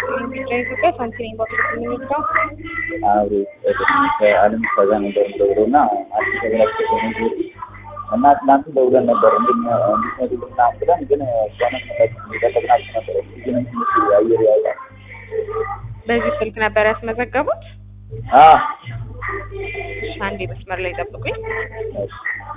ኢትዮጵያ ሳንቲም ባንክ የሚወጣው አብሮ ከአለም ከዛ ነበር ደውሎ እና አዲስ ተብላቸው ሆነ እና ትናንት ደውለን ነበር እንድትመጡ ምናምን ብለን ግን እሷንም ጠበቅናችሁ ነበር። ግን ትንሽ አየር ያውጣል። በዚህ ስልክ ነበር ያስመዘገቡት? አዎ እሺ፣ አንዴ መስመር ላይ ጠብቁኝ። እሺ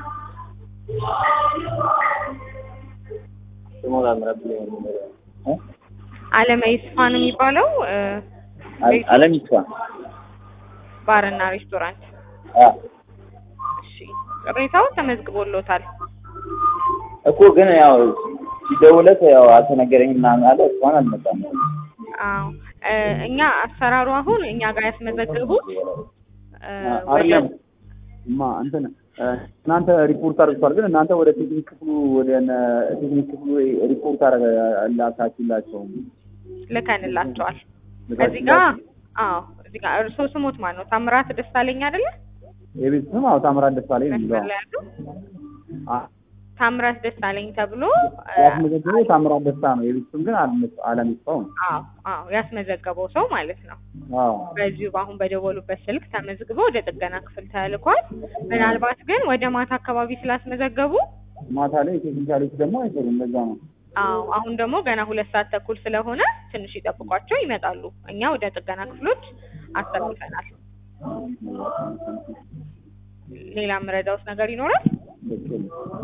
ስሙ ታምራት ብሎ የሚለው እ አለመ ይስፋ ነው የሚባለው እ አለ- አለም ይስፋ ባርና ሬስቶራንት። አ እሺ፣ ቅሬታው ተመዝግቦሎታል። እኮ ግን ያው ሲደውለት ያው አልተነገረኝም ምናምን አለ። እሷን አልመጣም። አዎ እ እኛ አሰራሩ አሁን እኛ ጋር ያስመዘገቡት እ ወደ አይደለም ማ እንትን እ እናንተ ሪፖርት አድርጓል፣ ግን እናንተ ወደ ቴክኒክ ክፍሉ ወደ እነ ቴክኒክ ክፍሉ ሪፖርት አላካችሁላቸውም። ልከንላቸዋል። እዚህ ጋር አዎ እዚህ ጋር እርስዎ ስሞት ማን ነው? ታምራት ደሳለኝ አይደለ? የቤት ስም አዎ ታምራት ደሳለኝ ነው መስመር የሚለው። ላይ ያሉ አ- ታምራት ደሳለኝ ተብሎ እ ያስመዘገበው ታምራት ደስታ ነው። የቤት ስም ግን አለም- አለም ይስፋው ነው። አዎ አዎ ያስመዘገበው ሰው ማለት ነው። አዎ በዚሁ በአሁን በደወሉበት ስልክ ተመዝግቦ ወደ ጥገና ክፍል ተልኳል። ምናልባት ግን ወደ ማታ አካባቢ ስላስመዘገቡ ማታ ላይ ቴክኒካሎች ደግሞ አይሰሩም። ለዛ ነው አዎ አሁን ደግሞ ገና ሁለት ሰዓት ተኩል ስለሆነ ትንሽ ይጠብቋቸው ይመጣሉ። እኛ ወደ ጥገና ክፍሎች አስተላልፈናል። ሌላ የምረዳውት ነገር ይኖራል? ትክክል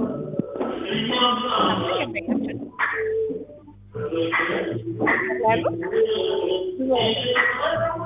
ደንበኛችን ያሉ